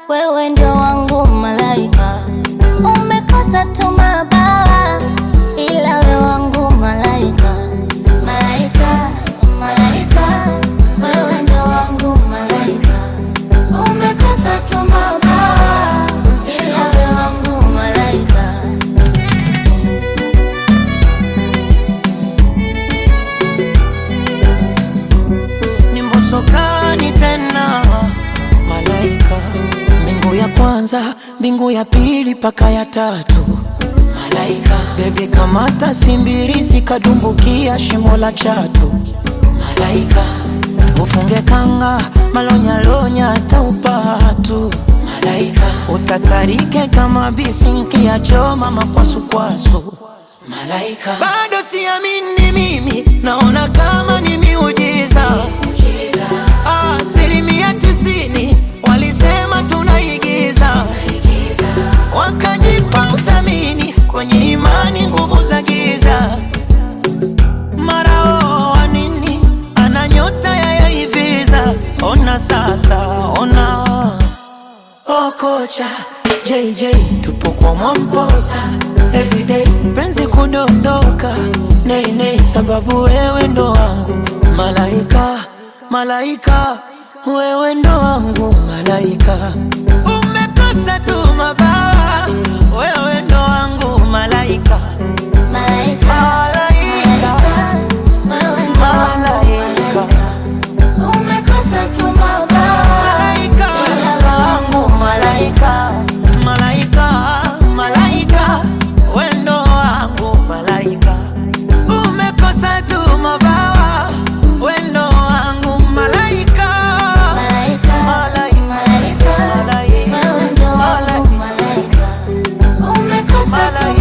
wewe ndio wangu malaika, umekosa tu mabawa, ila wewe wangu malaika, malaika, malaika, wewe ndio wangu malaika, umekosa tu mabawa, ila wewe wangu malaika. ni mbosokani tena malaika mbingu ya kwanza mbingu ya pili paka ya tatu malaika bebi kamata simbirisi kadumbukia shimo la chatu malaika ufunge kanga malonyalonya taupatu malaika utatarike kama bisinki ya choma makwasukwasu malaika bado siamini mimi naona kama ni miujiza asilimia tisini walisema tunaigiza wakajipa uthamini kwenye imani nguvu za giza marao wa nini ana nyota ya yaiviza ona sasa ona Oh kocha JJ tupo kwa Mwamposa everyday penzi kudondoka nei nei sababu wewe ndo wangu malaika malaika wewe ndo wangu malaika umekosa tu mabawa wewe ndo wangu malaika Malaika, malaika, wewe ndo wangu malaika, umekosa tu mabawa, malaika ila wewe wangu malaika. malaika malaika wendo wangu malaika umekosa tu mabawa wendo wangu malaika Malaika, malaika, wewe ndo wangu malaika, umekosa tu